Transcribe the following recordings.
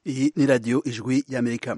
iyi ni radiyo ijwi y'amerika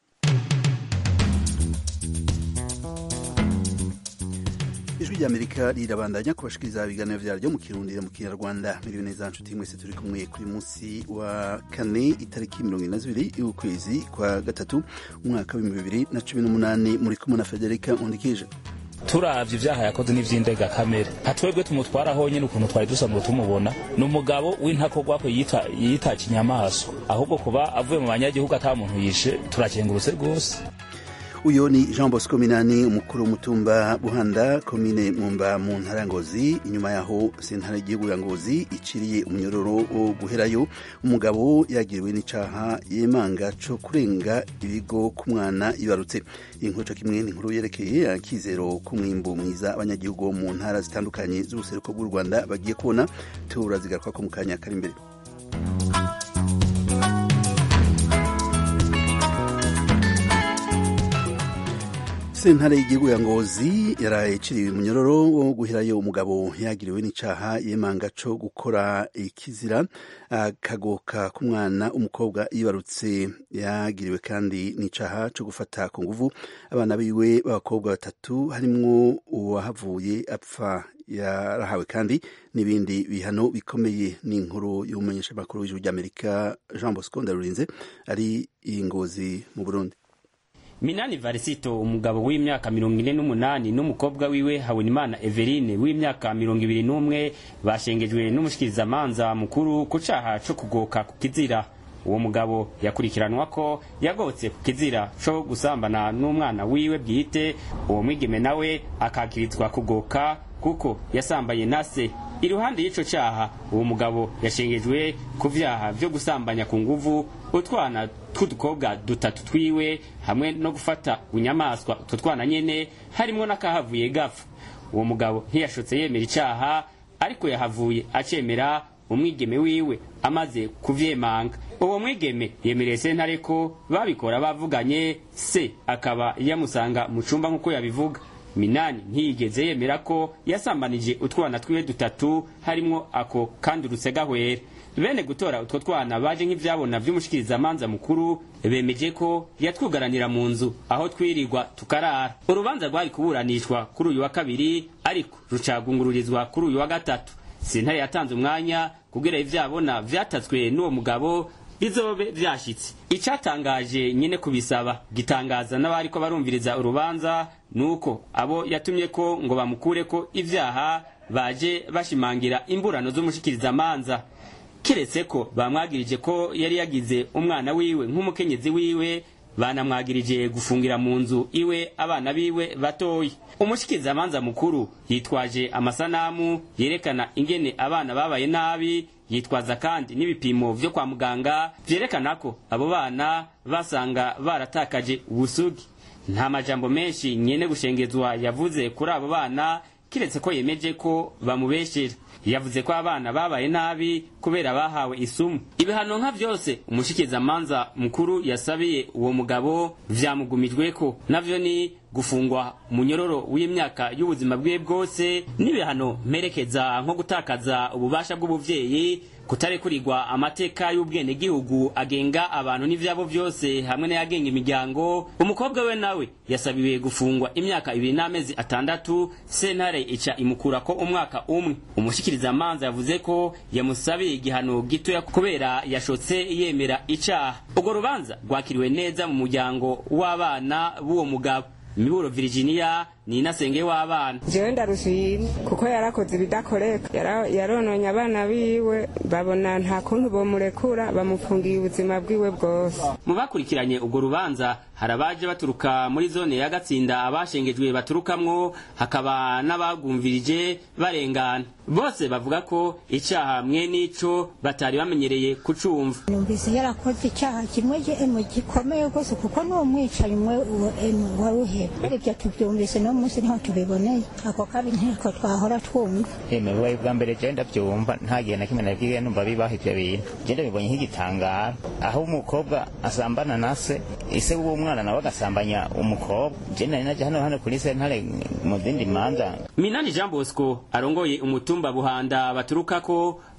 ijwi ry'amerika rirabandanya kubashikiriza ibiganiro vyaryo mu kirundi mu kinyarwanda miriwe neza nshuti mwese turi kumwe kuri munsi wa kane itariki mirongo ine na zibiri y'ukwezi kwa gatatu umwaka w'ibihumbi bibiri na cumi n'umunani muri kumwe na federika nkundikije turavye ivyaha yakoze n'ivy'indega kamere nka twebwe tumutwara nyene ukuntu twari dusanzwe tumubona ni umugabo w'intakogwako yita yita kinyamaswa ahubwo kuba avuye mu banyagihugu ata muntu yishe turakengurutse rwose uyo ni jean bosco minani umukuru w'umutumba buhanda komine mwumba mu ntara ya ngozi inyuma yaho sentare y'igihugu ya ngozi iciriye umunyororo wo guherayo umugabo yagiriwe n'icaha yemanga co kurenga ibigo ku mwana yibarutse inkuru co kimwe ni inkuru yerekeye akizero k'umwimbu mwiza abanyagihugu bo mu ntara zitandukanye z'ubuseruko bw'u rwanda bagiye kubona turazigaruka ko mu kanya kari imbere sentare y'igihugu ya ngozi yaraye iciriwe umunyororo wo guherayo umugabo yagiriwe n'icaha yemanga co gukora ikizira akagoka k'umwana umukobwa yibarutse yagiriwe kandi n'icaha co gufata ku nguvu abana biwe b'abakobwa batatu harimwo uwahavuye apfa yarahawe kandi n'ibindi bihano bikomeye n'inkuru y'umumenyeshamakuru w'ijuru ry'amerika jean bosco ndarurinze ari ingozi mu burundi minani varisito umugabo w'imyaka mirongo ine n'umunani n'umukobwa wiwe habonimana everine w'imyaka mirongo ibiri n'umwe bashengejwe n'umushikirizamanza mukuru ku caha co kugoka ku kizira uwo mugabo yakurikiranwa ko yagotse ku kizira co gusambana n'umwana wiwe bwite uwo mwigeme nawe akakirizwa kugoka kuko yasambaye na se iruhande y'ico caha uwo mugabo yashengejwe ku vyaha vyo gusambanya ku nguvu utwana tw'udukobwa dutatu twiwe hamwe no gufata bunyamaswa utwo twana nyene harimwo n'akahavuye gapfa uwo mugabo ntiyashotse yemera icaha ariko yahavuye acemera umwigeme wiwe amaze kuvyemanga uwo mwigeme yemereye sentare ko babikora bavuganye se akaba yamusanga mu cumba nk'uko yabivuga minani ntiyigeze yemera ko yasambanije utwana twiwe dutatu harimwo ako kandi urusegahwera bene gutora utwo twana baje nk'ivyabona vy'umushikirizamanza mukuru bemeje ko yatwugaranira mu nzu aho twirirwa tukarara urubanza rwari kuburanishwa kuri uyu wa kabiri ariko rucagungururizwa kuri uyu wa gatatu sentare yatanze umwanya kugira ivyabona vyatatswe n'uwo mugabo bizobe vyashitse icatangaje nyene kubisaba gitangaza n'abariko barumviriza urubanza nuko abo yatumye ko ngo bamukureko ivyaha baje bashimangira imburano z'umushikirizamanza kiretse ko bamwagirije ko yari yagize umwana wiwe nk'umukenyezi wiwe banamwagirije gufungira mu nzu iwe abana biwe batoyi umushikirizamanza mukuru yitwaje amasanamu yerekana ingene abana babaye nabi yitwaza kandi n'ibipimo vyo kwa muganga vyerekana ko abo bana basanga baratakaje ubusugi nta majambo menshi nyene gushengezwa yavuze kuri abo bana kiretse ko yemeje ko bamubeshera yavuze ko abana babaye nabi kubera bahawe isumu ibihano nka vyose umushikirizamanza mukuru yasabiye uwo mugabo vyamugumijweko navyo ni gufungwa munyororo w'imyaka y'ubuzima bwiwe bwose n'ibihano mperekeza nko gutakaza ububasha bw'ubuvyeyi kutarekurirwa amateka y'ubwenegihugu agenga abantu n'ivyabo vyose hamwe n'ayagenga imiryango umukobwa we nawe yasabiwe gufungwa imyaka ibiri n'amezi atandatu sentare ica imukurako umwaka umwe umushikirizamanza yavuze ko yamusabiye igihano gitoya kubera yashotse yemera icaha urwo rubanza rwakiriwe neza mu muryango w'abana b'uwo mugabo miburo Virginia ni inasenge w'abana jewe ndarushimye kuko yarakoze ibidakoreka yarononye abana biwe babona nta kuntu bomurekura bamufungiye ubuzima bwiwe bwose mu bakurikiranye urwo rubanza hari abaje baturuka muri zone ya gatsinda abashengejwe baturukamwo hakaba n'abagumvirije barengana bose bavuga ko icaha mwe n'ico batari bamenyereye kucumva numvise yarakoze icyaha kimwe emu gikomeye rwose kuko ni umwicanyi umwe emu waruhera ibyo tubyumvise no munsi niho tubiboneye ako kabi ntiko twahora twumva eme bubaye bwa mbere je ndavyumva nta gihe na kimwe nabwiye numva bibaho ivyo bintu je ndabibonye nk'igitangaro aho umukobwa asambana na se ise w'uwo mwana nawe agasambanya umukobwa je nari naje hano hano kuri sentare mu zindi manza minani jean bosco arongoye umutumba buhanda baturukako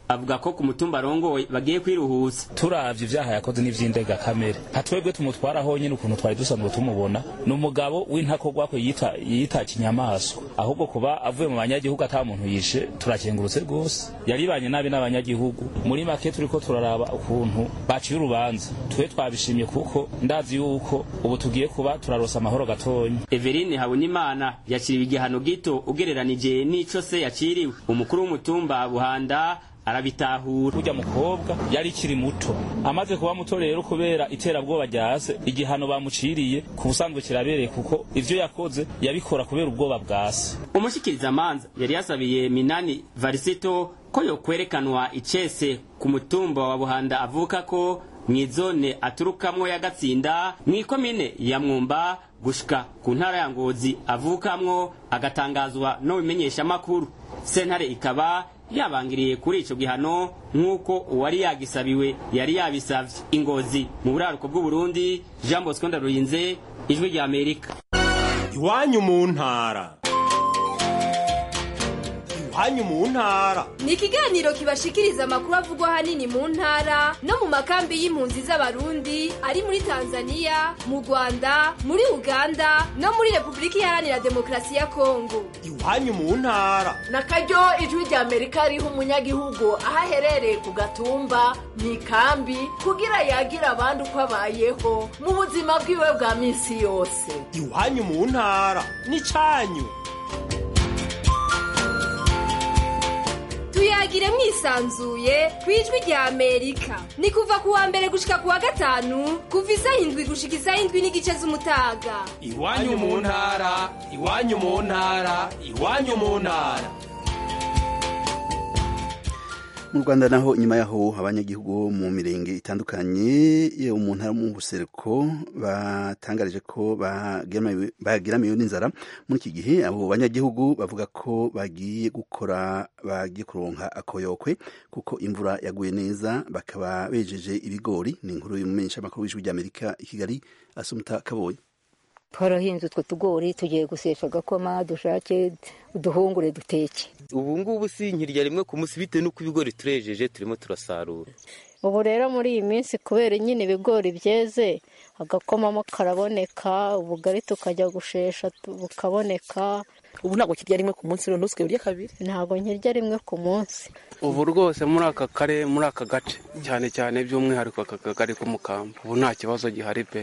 avuga ko ku mutumba arongoye bagiye kwiruhusa turavye ivyaha yakoze n'ivy'indega kamere nka twebwe tumutwara honyene ukuntu twari dusanzwe tumubona ni umugabo w'intakogwako yita yita kinyamaswa ahubwo kuba avuye mu banyagihugu ata muntu yishe turakengurutse rwose yaribanye nabi n'abanyagihugu muri make turiko turaraba ukuntu baciye urubanza twe twabishimye kuko ndazi yuko ubu tugiye kuba turarosa amahoro gatonya Everine Habonimana yaciriwe igihano gito ugereranije n'ico se yaciriwe umukuru w'umutumba Buhanda arabitahura urya mukobwa yari ikiri muto amaze kuba muto rero kubera iterabwoba ryase igihano bamuciriye ku busanzwe kirabereye kuko ivyo yakoze yabikora kubera ubwoba bwase umushikirizamanza yari yasabiye Minani Varisito ko yokwerekanwa icese ku mutumba wa Buhanda avuka ko mw'izone aturukamwo ya Gatsinda mw'ikomine ya Mwumba gushika ku ntara ya Ngozi avukamwo agatangazwa no bimenyesha makuru sentare ikaba yabangiriye kuri ico gihano nk'uko uwari yagisabiwe yari yabisavye ingozi mu buraruko bw'uburundi jean bosco ndarurinze ijwi rya amerika iwanyu mu ntara iwanyu mu ntara ni ikiganiro kibashikiriza amakuru avugwa ahanini mu ntara no mu makambi y'impunzi z'abarundi ari muri tanzania mu rwanda muri uganda no muri repubulika iharanira demokarasi ya kongo iwanyu mu ntara na karyo ijwi rya amerika riha umunyagihugu aho aherereye ku gatumba mu ikambi kugira yagira abandi uko abayeho mu buzima bwiwe bwa minsi yose iwanyu mu ntara n'icanyu tuyagire mwisanzuye ku ijwi rya amerika ni kuva ku wa mbere gushika ku wa gatanu kuva isaha indwi gushika isaha indwi n'igice z'umutaga iwanyu mu ntara iwanyu mu ntara iwanyu mu ntara mu rwanda naho inyuma yaho abanyagihugu bo mu mirenge itandukanye yo mu ntara mu buseruko batangarije ko bagiramiwe n'inzara muri iki gihe abo banyagihugu bavuga ko bagiye gukora bagiye kuronka akoyokwe kuko imvura yaguye neza bakaba bejeje ibigori ni inkuru y'umumenyesha amakuru w'ijwi ry'amerika i kigali asumuta kaboye twarahinze utwo tugori tugiye gusesha agakoma dushake uduhungure duteke ubu ngubu si nkirya rimwe ku munsi bitewe n'uko ibigori turejeje turimo turasarura ubu rero muri iyi minsi kubera nyine ibigori byeze agakomamo karaboneka ubugari tukajya gushesha bukaboneka ubu ntabwo kirya rimwe ku munsi none usigaye urya kabiri ntabwo nkirya rimwe ku munsi ubu rwose muri aka kare muri aka gace cyane cyane by'umwihariko aka kagari k'umukamba ubu nta kibazo gihari pe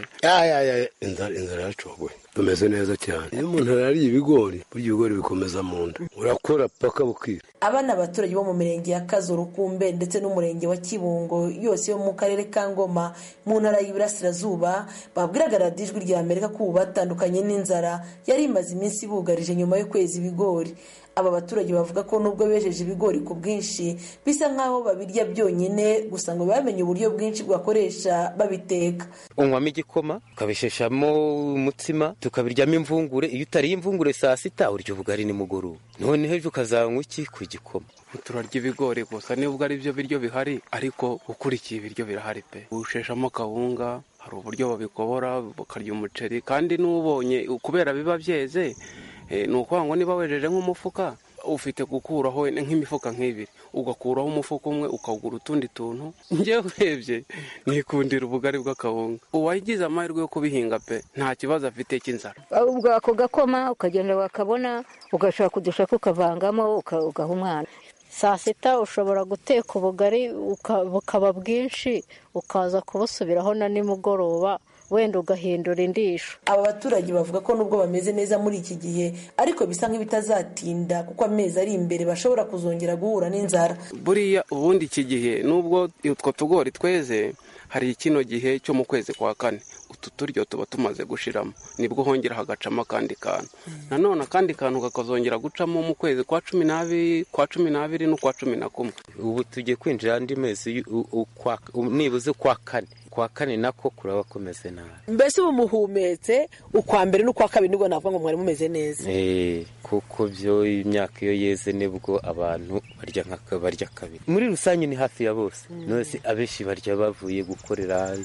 inzara inzara yacogoye tumeze neza cyane iyo umuntu arariye ibigori burya ibigori bikomeza mu nda urakora paka bukira aba ni abaturage bo mu mirenge ya kazo rukumbe ndetse n'umurenge wa kibungo yose yo mu karere ka ngoma mu ntara y'iburasirazuba babwiraga radiyo ijwi rya amerika ko ubu batandukanye n'inzara yari imaze iminsi ibugarije nyuma yo kweza ibigori aba baturage bavuga ko nubwo bejeje ibigori ku bwinshi bisa nk'aho babirya byonyine gusa ngo bamenye uburyo bwinshi bwakoresha babiteka unywamo igikoma ukabisheshamo umutsima tukabiryamo imvungure iyo utariye imvungure saa sita urya ubugari nimugoroba noneho ejo ukazanywa iki ku gikoma turarya ibigori gusa nubwo ari byo biryo bihari ariko ukurikiye ibiryo birahari pe usheshamo kawunga hari uburyo babikobora bakarya umuceri kandi n'ubonye kubera biba byeze ni ukuvuga ngo niba wejeje nk'umufuka ufite gukuraho nk'imifuka nk'ibiri ugakuraho umufuka umwe ukagura utundi tuntu njyewe urebye nikundira ubugari bw'akawunga uwagize amahirwe yo kubihinga pe nta kibazo afite cy'inzara ubwo ako gakoma ukagenda wakabona ugashaka udushaka ukavangamo ugaha umwana saa sita ushobora guteka ubugari bukaba bwinshi ukaza kubusubiraho na nimugoroba wenda ugahindura indisho aba baturage bavuga ko nubwo bameze neza muri iki gihe ariko bisa nk'ibitazatinda kuko amezi ari imbere bashobora kuzongera guhura n'inzara buriya ubundi iki gihe nubwo utwo tugori tweze hari kino gihe cyo mu kwezi kwa kane utu turyo tuba tumaze gushiramo nibwo hongera hagacamo akandi kantu nanone akandi kantu kakazongera gucamo mu kwezi kwa cumi n'abiri kwa cumi n'abiri n'ukwa cumi na kumwe ubu tugiye kwinjira andi mezi nibuze kwa kane kwa kane nako kuraba kumeze nabi mbese ubu muhumetse ukwa mbere n'ukwa kabiri nibwo navuga ngo mwari mumeze neza kuko byo imyaka iyo yeze nibwo abantu barya nka barya kabiri muri rusange ni hafi ya bose nose abenshi barya bavuye gukorera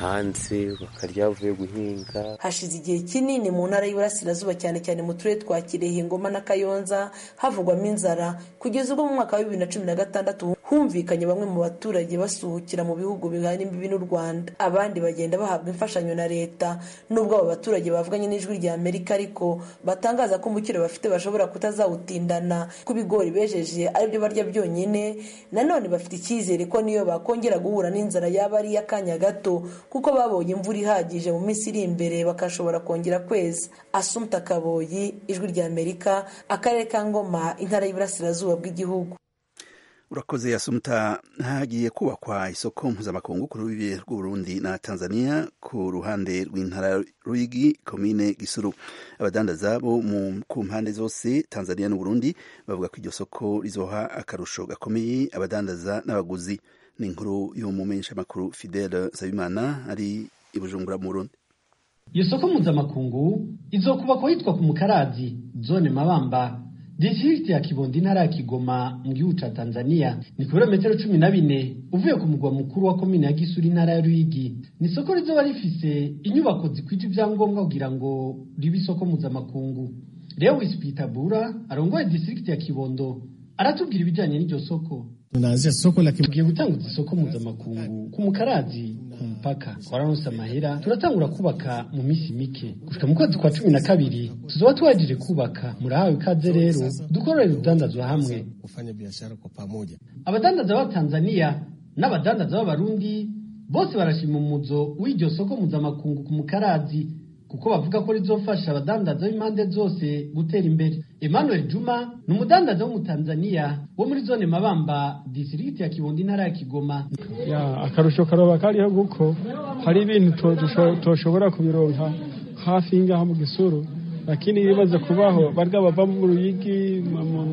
hanze bakarya bavuye guhinga hashize igihe kinini mu ntara y'iburasirazuba cyane cyane mu turere twa kirehe ngoma na kayonza havugwamo inzara kugeza ubwo mu mwaka wa bibiri na cumi na gatandatu humvikanye bamwe mu baturage basuhukira mu bihugu bihana imbibi n'u rwanda abandi bagenda bahabwa imfashanyo na leta nubwo abo baturage bavuganye n'ijwi rya amerika ariko batangaza ko umukiro bafite bashobora kutazawutindana ko ibigori bejeje aribyo barya byonyine nanone bafite icyizere ko niyo bakongera guhura n'inzara yaba ari iy'akanya gato kuko babonye imvura ihagije mu minsi iri imbere bakashobora kongera kweza asumta kaboyi ijwi rya amerika akarere ka ngoma intara y'iburasirazuba bw'igihugu urakoze yasumuta hagiye kubakwa isoko mpuzamakungu ku rubibe rw'uburundi na tanzania ku ruhande rw'intara ruyigi komine gisuru abadandaza bo ku mpande zose tanzania n'uburundi bavuga ko iryo soko rizoha akarusho gakomeye abadandaza n'abaguzi ni inkuru y'umumenyeshamakuru fidele nsabimana ari i bujumbura mu burundi iyo soko mpuzamakungu izokubakwa yitwa ku mukarazi zone mabamba district ya kibondo intara ya kigoma mu gihugu ca tanzania ni kilometero cumi na bine uvuye ku mugwa mukuru wa komine ya gisuri intara ya ruyigi ni isoko rizoba rifise inyubako zikwije ivyangombwa kugira ngo ribe isoko mpuzamakungu lewis pitabura arongoye district ya kibondo aratubwira ibijanye n'iryo soko tunaanzia soko la tugiye gutanguza isoko mpuzamakungu ku mukarazi ku mupaka twararonse amahera turatangura kubaka mu minsi mike gushika mu kwezi kwa cumi na kabiri tuzoba tuwajije kubaka murahawe ikaze rero dukorere urudandazwa hamwe kufanya biashara kwa pamoja abadandaza ba tanzania n'abadandaza b'abarundi bose barashima umuzo w'iryo soko mpuzamakungu ku mukarazi kuko bavuga ko rizofasha abadandaza b'impande zose gutera imbere emmanuel juma ni umudandaza w'umutanzaniya wo muri zone mabamba disirigiti ya kibondo intara ya kigoma ya akarusho karoba kariho kuko hari ibintu toshobora kubironka hafi y'ingaha mu gisuru lakini ibibaza kubaho barya bava mu ruyigi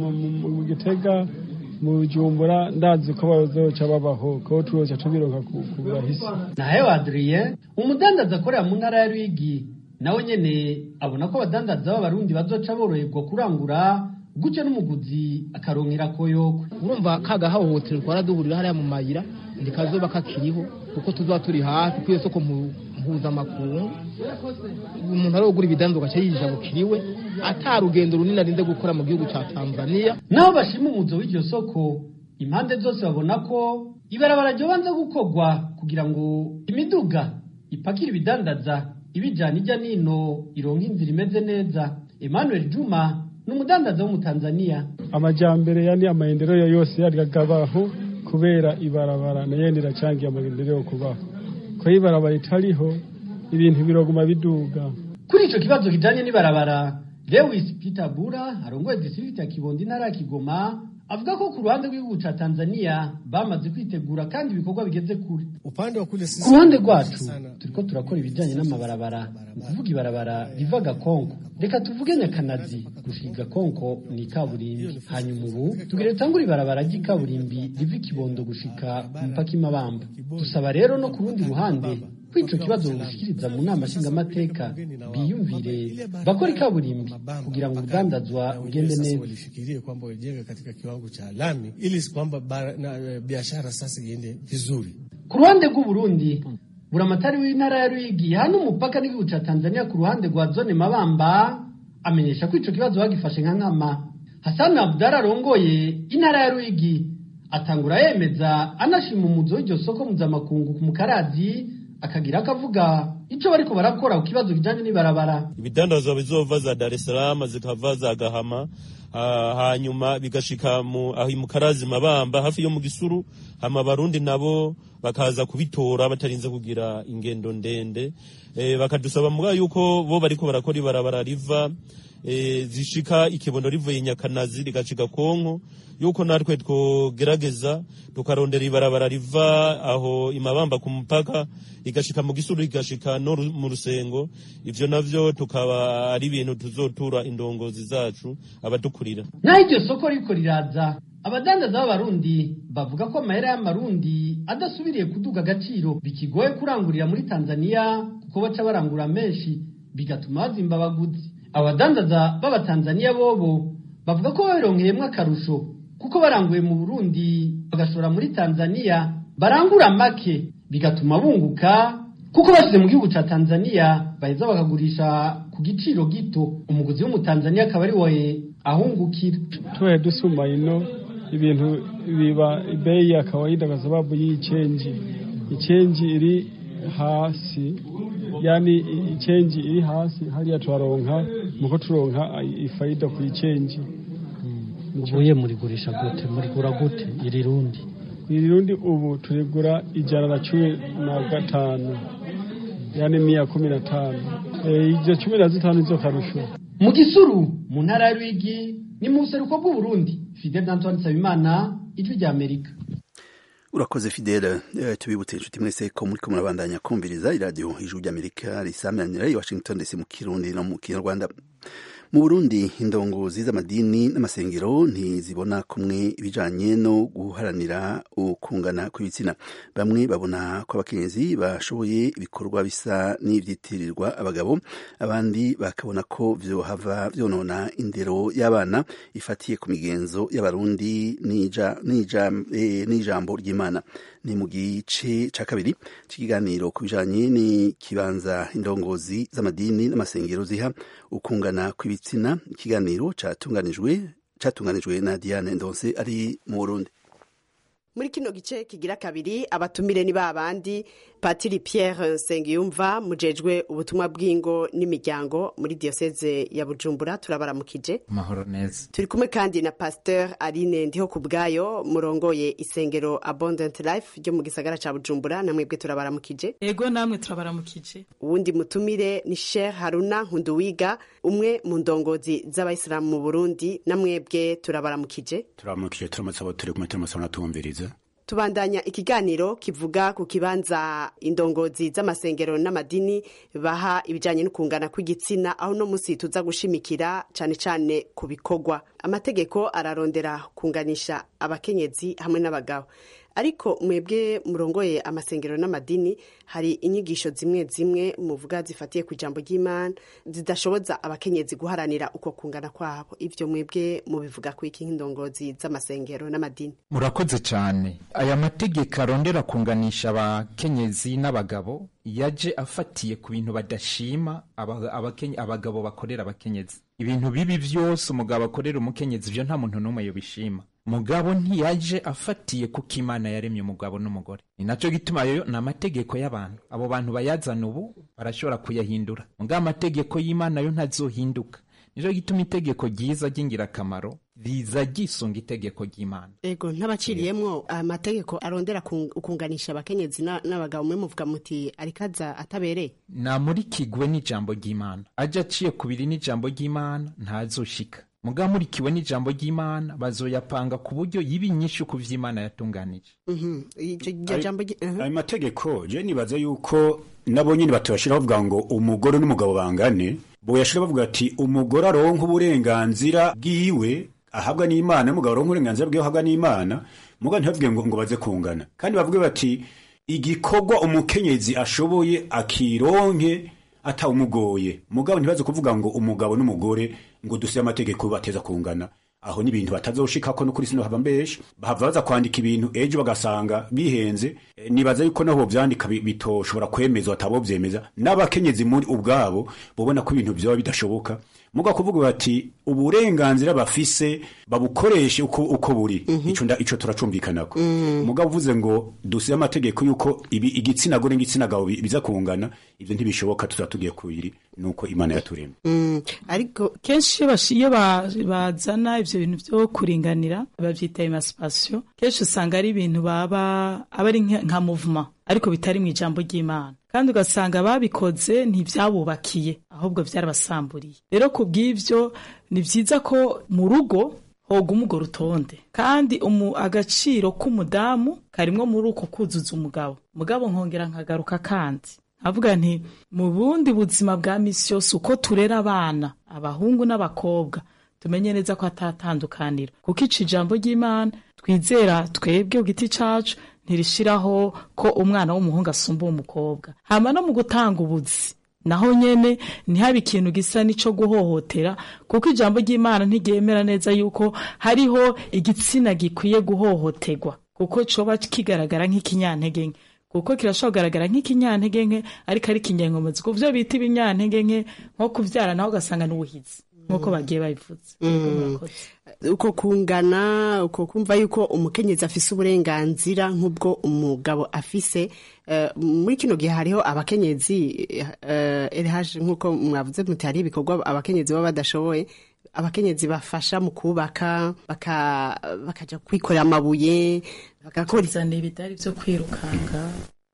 mu gitega mu bujumbura ndazi ko bazoca babaho ko tuzoca tubironka ku burahisi nahewe adrien umudandaza akorera mu ntara ya ruyigi nawe nyene abona ko abadandaza b'abarundi bazoca boroherwa kurangura gutyo n'umuguzi akaronkera koyoko urumva kagahohoterwa twaraduhurira hariya mu mayira ndikazoba kakiriho kuko tuzoba turi hafi kwiyo soko mpuzamakungu umuntu arogura ibidandaza ugaca yijabukiriwe ata rugendo runini arinze gukora mu gihugu ca tanzania naho bashima umuzo w'iryo soko impande zose babona ko ibarabara ryobanza gukorwa kugira ngo imiduga ipakira ibidandaza ibijyana ijya nino ironka inzira imeze neza emmanuel juma ni umudandaza w'umutanzaniya amajyambere yani amaendeleo yose yaragabaho kubera ibarabara nayo riracyangiye amaendeleo kubaho ko ibarabara itariho ibintu biroguma biduga kuri icyo kibazo kijyanye n'ibarabara lewis peter bura arongoye district ya kibondo intara ya kigoma avuga ko ku ruhande rw'igihugu ca Tanzania bamaze kwitegura kandi ibikorwa bigeze kure upande wa kule sisi ku ruhande rwacu turiko turakora ibijanye n'amabarabara ukuvuga ibarabara riva Gakonko reka tuvuge Nyakanazi gushika Gakonko ni kaburimbi hanyuma ubu tugire tangura ibarabara ry'ikaburimbi riva Kibondo gushika mpaka Imabamba dusaba rero no ku rundi ruhande ko ico kibazo bushikiriza mu nama nshingamateka biyumvire bakora ikaburimbi kugira ngo urudandazwa rugende neza walifikirie kwamba wajenge katika kiwango cha lami ili kwamba biashara sasa iende vizuri. Ku ruhande rw'Uburundi buramatari w'intara ya Ruyigi hano umupaka n'igihugu ca Tanzania ku ruhande rwa zone Mabamba amenyesha ko ico kibazo bagifashe nka nkama Hassan Abdara arongoye intara ya Ruyigi atangura yemeza anashima umuzo w'iryo soko mpuzamakungu ku mukarazi akagira akavuga ico bariko barakora ku kibazo kijanye n'ibarabara ibidandazwa bizova za Dar es Salaam zikava za Gahama uh, hanyuma bigashika mu aho mukarazi mabamba hafi yo mu gisuru hama barundi nabo bakaza kubitora batarinze kugira ingendo ndende e, bakadusaba muga yuko bo bariko barakora ibarabara riva e, zishika ikibondo rivuye nyakanazi rigashika konko yuko natwe twogerageza tukarondera ibarabara riva aho imabamba ku mupaka igashika mu gisuru igashika no mu rusengo ivyo navyo tukaba ari ibintu tuzotura indongozi zacu abadukurira naho iryo soko riko riraza abadandaza b'abarundi bavuga ko amahera y'amarundi adasubiriye kuduga agaciro bikigoye kurangurira muri tanzania kuko baca barangura menshi bigatuma bazimba abaguzi abadandaza b'abatanzaniya bobo bavuga ko babironkeyemo akarusho kuko baranguye mu burundi bagashora muri tanzania barangura make bigatuma bunguka kuko bashyize mu gihugu cya tanzania baheza bakagurisha ku giciro gito umuguzi w'umutanzania akaba ari we ahungukira tubaye dusuma ino ibintu biba bei ya kawaida kwa sababu hii chenji ichenji iri hasi yani ichenji iri hasi hariya twaronka muko turonka ifaida ku ichenji ubuye murigurisha gute murigura gute iri rundi iri rundi ubu turigura ijana na cumi na gatanu yani mia kumi na tano izo cumi na zitanu izo karusho mu gisuru mu ntara ya rwigi ni mu buseruko bw'uburundi fidel antoine nsabimana ijwi rya amerika urakoze fidele uh, tubibutse inshuti mwese ko muriko murabandanya kumviriza iradiyo ijwi ry'amerika risamanira i washington dc mu kirundi no mu kinyarwanda mu burundi indongozi z'amadini n'amasengero ntizibona kumwe ibijanye no guharanira ukungana kw'ibitsina bamwe babona ko abakenyezi bashoboye ibikorwa bisa n'ivyitirirwa abagabo abandi bakabona ko vyohava vyonona indero y'abana ifatiye ku migenzo y'abarundi n'ijambo ry'imana ni mu gice ca kabiri c'ikiganiro ku bijanye n'ikibanza indongozi z'amadini n'amasengero ziha ukungana kw'ibitsina ikiganiro catunganijwe catunganijwe na Diane Ndonse ari mu Burundi muri kino gice kigira kabiri abatumire ni babandi patiri Pierre Nsengiyumva mujejwe ubutumwa bw'ingo n'imiryango muri diocese ya Bujumbura turabaramukije mahoro neza turi kumwe kandi na pasteur Aline ndiho kubwayo murongoye isengero Abundant Life ryo mu gisagara ca Bujumbura namwebwe turabaramukije ego namwe turabaramukije uwundi mutumire ni Sheikh Haruna Nkunduwiga umwe mu ndongozi z'abayisilamu mu Burundi namwebwe turabaramukije turabaramukije turamutse abo turi kumwe turamutse tumviriza tubandanya ikiganiro kivuga ku kibanza indongozi z'amasengero n'amadini baha ibijyanye no kungana kw'igitsina aho no munsi tuza gushimikira cyane cyane ku bikorwa amategeko ararondera kunganisha abakenyezi hamwe n'abagabo ariko mwebwe murongoye amasengero n'amadini hari inyigisho zimwe zimwe muvuga zifatiye ku ijambo ry'imana zidashoboza abakenyezi guharanira uko kungana kwabo ivyo mwebwe mubivuga ku iki nk'indongozi z'amasengero n'amadini murakoze cyane aya mategeko arondera kunganisha abakenyezi n'abagabo yaje afatiye ku bintu badashima abagabo bakorera abakenyezi ibintu bibi byose umugabo akorera umukenyezi ibyo nta muntu n'umwe yobishima mugabo ntiyaje afatiye kuko imana yaremye umugabo n'umugore ni nacyo gituma yo ni amategeko y'abantu abo bantu bayazana ubu barashobora kuyahindura mugabo amategeko y'imana yo ntazohinduka nicyo gituma itegeko ryiza ry'ingirakamaro riza ryisunga itegeko ry'imana ego ntabaciriyemwo amategeko arondera kunganisha abakenyezi n'abagabo mwe muvuga muti arikaza atabereye namurikigwe n'ijambo ry'imana aje aciye kubiri n'ijambo ry'imana ntazoshika muga murikiwe n'ijambo ry'imana bazoyapanga ku buryo yiba inyinshi ku vy'imana yatunganije ayo mategeko je nibaza yuko nabo nyine batubashira bavuga ngo umugore n'umugabo bangane boyashira bavuga ati umugore aronka uburenganzira bwiwe ahabwa n'imana n'umugabo aronka uburenganzira bwiwe ahabwa n'imana muga ntibavuge ngo ngo baze kungana kandi bavuge bati igikorwa umukenyezi ashoboye akironke atawumugoye mugabo ntibaze kuvuga ngo umugabo n'umugore ngo duse amategeko bateza kungana aho n'ibintu batazoshikako no kuri sino hava mbesha bahava baza kwandika ibintu ejo bagasanga bihenze e, nibaza yuko naho vyandika bitoshobora kwemezwa atabo vyemeza n'abakenyezi muri ubwabo bobona ko ibintu vyoba bidashoboka muga kuvuga bati uburenganzira bafise babukoreshe uko uko buri mm -hmm. ico nda ico turacumvikanako mm. muga uvuze ngo dusiye amategeko yuko ibi igitsina gore n'igitsina gabo biza kungana ivyo ntibishoboka tuzatugiye kubiri nuko imana yaturemye mm. ariko kenshi iyo bazana ivyo bintu vyo kuringanira bavyita emancipation kenshi usanga ari ibintu baba aba ari nka movement ariko bitari mu ijambo ry'imana kandi ugasanga babikoze ntibyabubakiye ahubwo byarabasamburiye rero ku bw'ibyo ni byiza ko mu rugo hoguma urwo rutonde kandi agaciro k'umudamu karimwo muri uko kuzuza umugabo umugabo nkongera nkagaruka kandi avuga nti mu bundi buzima bwa misi yose uko turera abana abahungu n'abakobwa tumenye neza ko atatandukanira kuko ica ijambo ry'imana twizera twebwe ku giti cacu ntirishiraho ko umwana w'umuhungu asumba umukobwa hama no mu gutanga ubuzi naho nyene ntihabe ikintu gisa n'ico guhohotera kuko ijambo ry'imana ntiryemera neza yuko hariho igitsina gikwiye guhohoterwa kuko coba kigaragara nk'ikinyantege nke kuko kirashobora kugaragara nk'ikinyantege nke ariko ari ikinyenkomozi ku vyo bita ibinyantege nke nko kuvyara naho ugasanga n'ubuhizi nk'uko bagiye babivuze uko kungana uko kumva yuko umukenyezi afise uburenganzira nk'ubwo umugabo afise eh, muri kino gihe hariho abakenyezi erihaje nk'uko mwavuze muti hari ibikorwa abakenyezi baba badashoboye abakenyezi bafasha mu kubaka baka- bakaja kwikorera amabuye bagakora kuzana ibidari vyo kwirukanga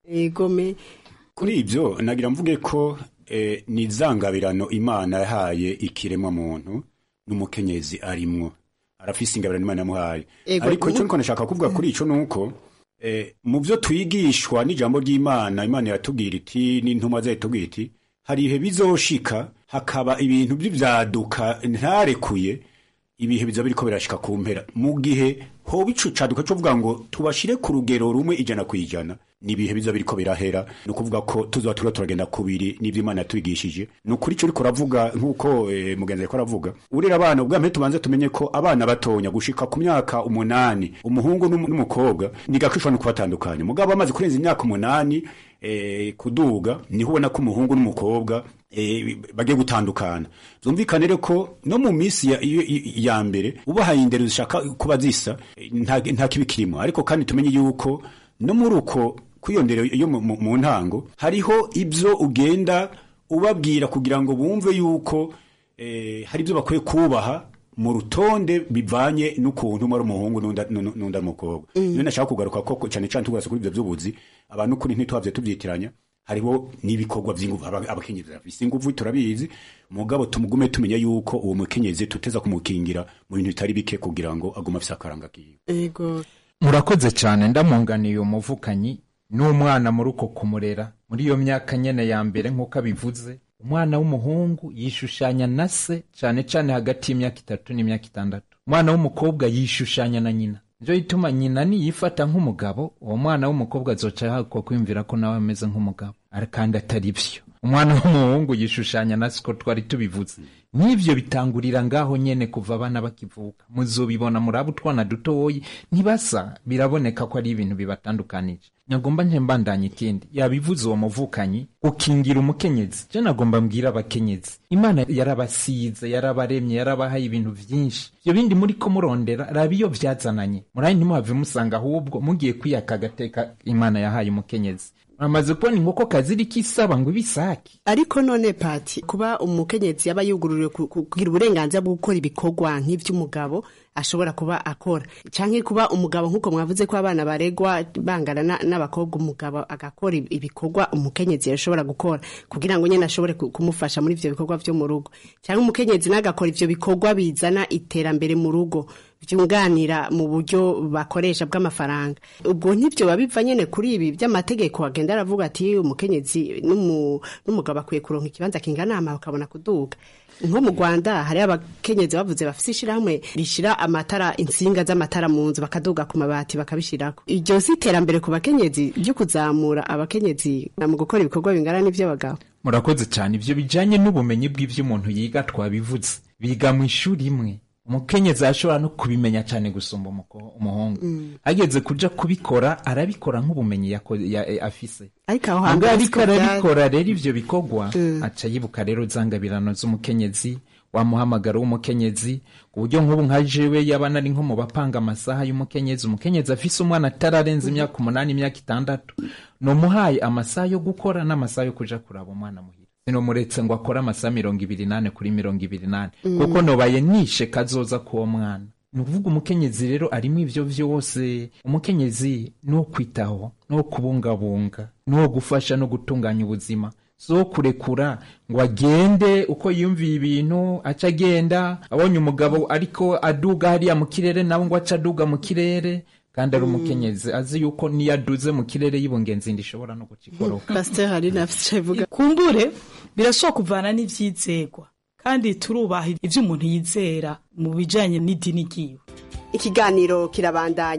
egome kuri ibyo nagira mvuge ko eh, ni izangabirano imana yahaye ikiremwa muntu n'umukenyezi arimwo arafise ingabirano imana yamuhaye Ego, ariko icyo ubu- niko nashaka kuvuga kuri ico nuko eh, mu byo twigishwa n'ijambo ry'imana imana iratubwira iti n'intumwa zayo itubwira iti hari ibihe bizoshika hakaba ibintu by'ibyaduka ntarekuye ibihe biza biriko birashika ku mpera mu gihe hoba ico caduka cyo kuvuga ngo tubashire ku rugero rumwe ijana ku ijana ni ibihe biza biriko birahera ni ukuvuga ko tuzoba turiko turagenda kubiri n'ivyo imana yatwigishije ni ukuri ico uriko uravuga nk'uko eh, mugenzi ariko aravuga urera abana ubwa mbere tubanze tumenye ko abana batonya gushika ku myaka umunani umuhungu n'umu- n'umukobwa ni gake ushobora no kubatandukanya mugabo bamaze kurenza imyaka umunani eh, kuduga niho ubona ko umuhungu n'umukobwa eh, bagiye gutandukana zumvikane rero ko no mu minsi ya, ya, ya mbere ubahaye indero zishaka kuba zisa eh, nta, nta kibi kirimo ariko kandi tumenye yuko no muri uko kw'iyo ndero yo mu, mu, mu ntango hariho ibyo ugenda ubabwira kugira ngo bumve yuko eh, hari ibyo bakwiye kubaha mu rutonde bivanye n'ukuntu umwe ari umuhungu n'undi n'undi- n'undi ari umukobwa niyo nashaka kugaruka ko cyane cyane tugarutse kuri ibyo by'ubuzi abantu kuri ntituhavye tubyitiranya hariho n'ibikorwa by'inguvu aba- abakenyezi bafise inguvu turabizi mugabo tumugume tumenya yuko uwo mukenyezi tuteza kumukingira mu bintu bitari bike kugira ngo agume afise akaranga kiwe ego murakoze cyane ndamunganiye umuvukanyi n'umwana muri uko kumurera muri iyo myaka nyene ya mbere nk'uko abivuze umwana w'umuhungu yishushanya na se cyane cyane hagati y'imyaka itatu n'imyaka itandatu umwana w'umukobwa yishushanya na nyina nivyo bituma nyina niyifata nk'umugabo uwo mwana w'umukobwa azoca yahakwa kwiyumvira ko nawe ameze nk'umugabo Ari- kandi atari vyo umwana w'umuhungu yishushanya na siko twari tubivuze n'ivyo bitangurira ngaho nyene kuva abana bakivuka muzobibona muraba utwana dutoyi ntibasa biraboneka ko ari ibintu bibatandukanije nagomba nje mbandanya ikindi yabivuze uwo muvukanyi gukingira umukenyezi je nagomba mbwira abakenyezi imana yarabasize yarabaremye yarabahaye ibintu vyinshi ivyo bindi muri ko murondera raba iyo vyazananye murayi ntimuhave musanga ahubwo mugiye kwiyaka agateka imana yahaye umukenyezi muramaze kubona inkoko kaziriko isaba ngo ibisaki ariko none pati kuba umukenyezi yaba yugururiwe ku- ku- kugira uburenganzira bwo gukora ibikorwa nk'ivy'umugabo ashobora kuba akora canke kuba umugabo nk'uko mwavuze ko abana baregwa bangana na- n'abakobwa umugabo agakora ib- ibikorwa umukenyezi yashobora gukora kugira ngo nyene ashobore ku- kumufasha muri ivyo bikorwa vyo mu rugo canke umukenyezi nagakora ivyo bikorwa bizana iterambere mu rugo vyunganira mu buryo bakoresha bw'amafaranga ubwo ntibyo biva nyene kuri ibi by'amategeko agenda aravuga ati umukenyezi n'umu- n'umugabo akwiye kuronka ikibanza kingana ama bakabona kuduga nko mu rwanda hari abakenyezi bavuze bafise ishirahamwe rishira amatara insinga z'amatara mu nzu bakaduga ku mabati bakabishirako iryo si iterambere ku bakenyezi ryo kuzamura abakenyezi mu gukora ibikorwa bingana n'ivy'abagabo murakoze cyane ivyo bijanye n'ubumenyi bw'ivyo umuntu yiga twabivuze biga mu ishuri imwe umukenyezi arashobora no kubimenya cyane gusumba umuko- umuhungu ageze kuja kubikora arabikora nk'ubumenyi yako- ya- eh, afise ariko aho Ubwo hambere ariko siko vyari. arabikora rero ivyo bikorwa aca yibuka rero zangabirano z'umukenyezi wamuhamagaro w'umukenyezi ku buryo nk'ubu nka jewe yaba nari nko mu bapanga amasaha y'umukenyezi umukenyezi afise umwana atararenza imyaka umunani imyaka itandatu nomuhaye amasaha yo gukora n'amasaha yo kuja kuraba umwana muhira sinomuretse ngo akore amasaha mirongo ibiri nane kuri mirongo ibiri nane Mm. kuko nobaye nishe kazoza k'uwo mwana ni ukuvuga umukenyezi rero arimo ivyo vyose umukenyezi ni uwo kwitaho ni uwo kubungabunga ni uwo gufasha no gutunganya ubuzima so kurekura ngo agende uko yumviye ibintu aca agenda abonye umugabo ariko aduga hariya mu kirere nawe ngo aca aduga mu kirere kandi ari umukenyezi azi yuko niyo aduze mu kirere y'ibungenzi ndishobora no gucikoroka pasiteri hari nafise ivuga kumbure birashobora kuvana n'ivyizegwa kandi turubaha ivyo umuntu yizera mu bijanye n'idini ryiwe ikiganiro kirabandanya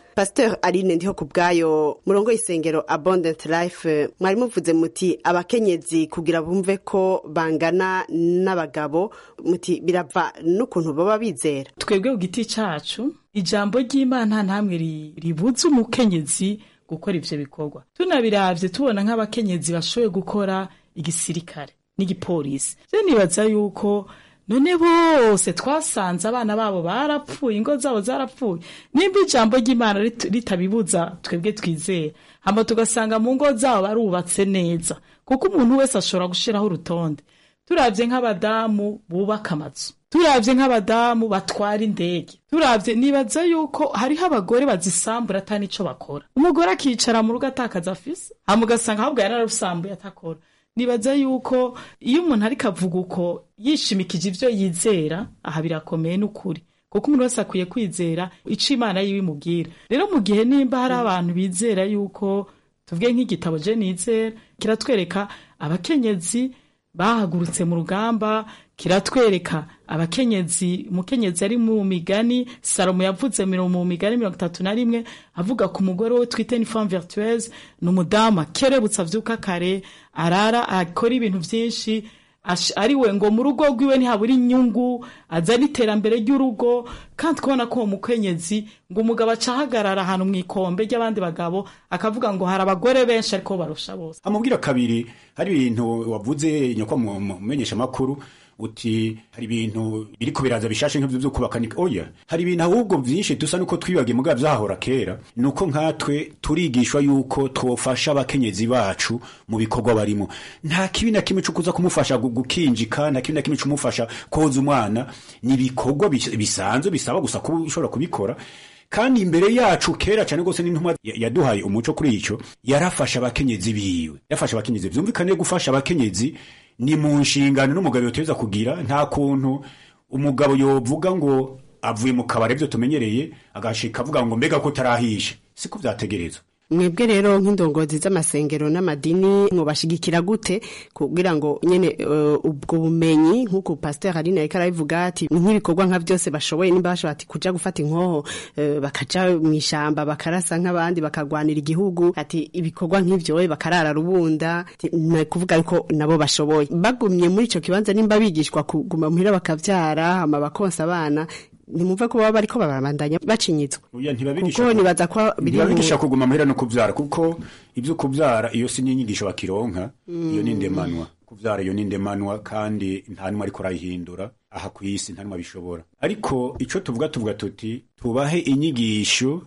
pasteur aline ndiho ku bwayo murongo y'isengero abundant life mwari muvuze muti abakenyezi kugira bumve ko bangana n'abagabo muti birava n'ukuntu baba bizera twebwe ku giti cacu ijambo ry'imana ntamwe ribuza umukenyezi gukora ivyo bikorwa tunabiravye tubona nk'abakenyezi bashoboye gukora igisirikare n'igipolisi je nibaza yuko none bose twasanze abana babo barapfuye ingo zabo zarapfuye nimba ijambo ry'imana ritabibuza twebwe twizera hama tugasanga mu ngo zabo barubatse neza kuko umuntu wese ashobora gushiraho urutonde turavye nk'abadamu bubaka amazu turavye nk'abadamu batwara indege turavye nibaza yuko hariho abagore bazisambura ata nico bakora umugore akicara mu rugo atakaza afise hama ugasanga ahubwo yararusambuye atakora nibaza yuko iyo umuntu ariko avuga uko yishimikije ivyo yizera aha birakomeye n'ukuri kuko umuntu wese akwiye kwizera ico imana yiwe imubwira rero mu gihe nimba hari abantu bizera yuko tuvuge nk'igitabo je nizera kiratwereka abakenyezi bahagurutse mu rugamba kiratwereka abakenyezi umukenyezi ari mu migani salomo yavuze mu migani mirongo itatu na rimwe avuga ku mugore we twite ni femme vertueuse ni umudamu akerebutse avyuka kare arara akora ibintu vyinshi ari we ngo mu rugo rwiwe ntihabura inyungu azana iterambere ry'urugo kandi kubona ko uwo mukenyezi ngo umugabo acahagarara ahantu mu ikombe ry'abandi bagabo akavuga ngo hari abagore benshi ariko barusha bose amubwira kabiri hari ibintu wavuze nyakwa mu menyesha makuru uti hari ibintu biriko biraza bishashe nk'ivyo vyo kubaka oya hari ibintu ahubwo vyinshi dusa nuko twibagiye mugabo vyahora kera nuko nkatwe turigishwa yuko twofasha abakenyezi bacu mu bikorwa barimo nta kibi na kimwe cukuza kumufasha gukinjika nta kibi na kimwe cumufasha koza umwana ni ibikorwa bisanzwe bisaba gusa kuba ushobora kubikora kandi imbere yacu kera cyane rwose n'intumwa yaduhaye umuco kuri ico yarafasha abakenyezi biwe yafasha abakenyezi vyumvikane gufasha abakenyezi ni mu nshingano n'umugabo yoteza kugira nta kuntu umugabo yovuga ngo avuye mu kabari byo tumenyereye agashika avuga ngo mbega ko tarahishe siko vyategerezwa mwebwe rero nk'indongozi z'amasengero n'amadini mwubashigikira gute kugira ngo nyene uh, ubwo bumenyi nk'uko pasteur Aline ariko arabivuga ati nk'ibikorwa nka byose bashoboye nimba bashobora ati kuja gufata inkoho uh, bakaja mu ishamba bakarasa nk'abandi bakagwanira igihugu ati ibikorwa nk'ivyo bakarara rubunda kuvuga yuko nabo bashoboye bagumye muri ico kibanza nimba bigishwa kuguma muhira bakavyara hama bakonsa abana ntimumve ko baba bariko barabandanya bacinyitswe kuko nibaza ko ntibabigisha kuguma muhira no kuvyara kuko ivyo kuvyara iyo si n'inyigisho bakironka iyo ni ndemanwa kuvyara iyo ni ndemanwa kandi nta numwe ariko arayihindura aha ku isi nta numwe abishobora ariko ico tuvuga tuvuga tuti tubahe inyigisho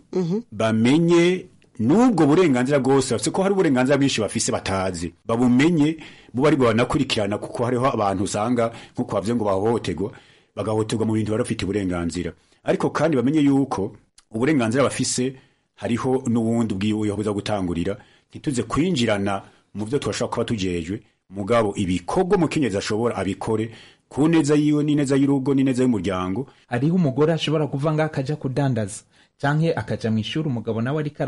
bamenye n'ubwo burenganzira bwose bafise ko hari uburenganzira bwinshi bafise batazi babumenye bo bari banakurikirana kuko hariho abantu usanga nk'uko bavuze ngo bahohoterwa bagahoterwa mu bintu bari bafite uburenganzira ariko kandi bamenye yuko uburenganzira bafise hariho n'ubundi bwiwe yabuza gutangurira ntituze kwinjirana mu byo turashobora kuba tujejwe mugabo ibikorwa umukenyezi ashobora abikore ku neza yiwe n'ineza y'urugo n'ineza y'umuryango hariho umugore ashobora kuva ngaho akaja kudandaza canke akaja mu ishuri umugabo nawe ariko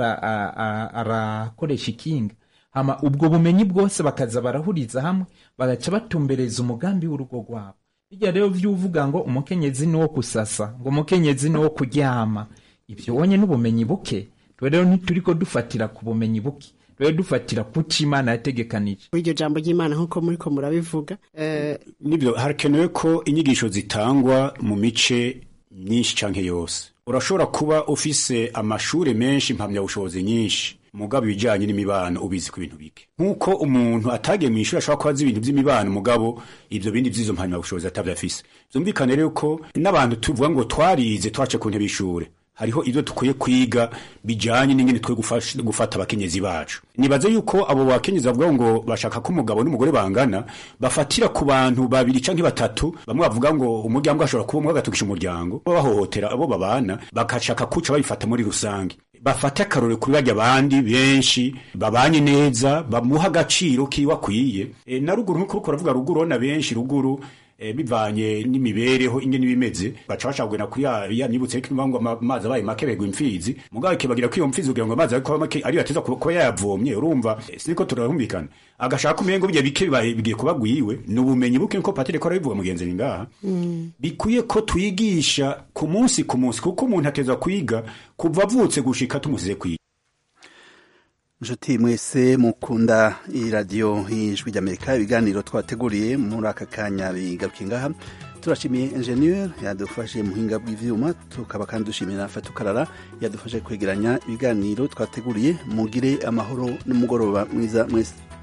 arakoresha ikinga hama ubwo bumenyi bwose bakaza barahuriza hamwe bagaca batumbereza umugambi w'urugo rwabo bijya rero vyuvuga ngo umukenyezi ni wo kusasa ngo umukenyezi ni wo kuryama ivyo wonye n'ubumenyi buke twe rero ntituriko dufatira ku bumenyi buke rero dufatira kuco imana yategekanije iryo jambo ry'imana nk'uko muriko murabivuga nibyo harakenewe ko inyigisho zitangwa mu mice myinshi canke yose urashobora kuba ufise amashure menshi impamyabushobozi nyinshi mugabo ibijanye n'imibano ubizi ku bintu bike nk'uko umuntu atagiye mu ishuri ashobora kuba azi ibintu by'imibano mugabo ivyo bindi vy'izo mpamyabushobozi atavyafise vyumvikane rero ko n'abantu tuvuga ngo twarize twace ku ntebe y'ishure hariho ibyo dukwiye kwiga bijanye n'ingene twe gufata abakenyezi bacu nibaze yuko abo bakenyezi bavuga ngo bashaka ko umugabo n'umugore bangana bafatira ku bantu babiri canke batatu bamwe bavuga ngo umuryango ashobora kuba umwe agatukisha umuryango bahohotera abo babana bakashaka kuca babifata muri rusange bafate akarore kuri barya abandi benshi babanye neza bamuha agaciro kiwe akwiye e, na ruguru nk'uko uriko uravuga ruguru na benshi ruguru eh, bivanye n'imibereho ingene ibimeze baca bashaka kugenda kuri ya ya nibutse ko ngo ama- amazi abaye make begwa imfizi mugabo kibagira ko iyo mfizi kugira ngo amazi ariko make ariyo ateza kuba kuba yayavomye urumva eh, siniko turahumvikana agashaka umengo bijya bike bibaye bigiye kuba gwiwe ni ubumenyi buke nko patire ko arabivuga mugenzi ni ngaha bikwiye ko twigisha ku munsi ku munsi kuko umuntu ateza kwiga kuva avutse gushika tumusize kwiga inshuti mwese mukunda iradiyo y'ijwi ry'amerika ibiganiro twateguriye muri aka kanya bigaruke ngaha turashimiye enjeniyeri yadufashe mu buhinga bw'ibyuma tukaba kandi dushimiye na fatukarara yadufashe kwegeranya ibiganiro twateguriye mugire amahoro n'umugoroba mwiza mwese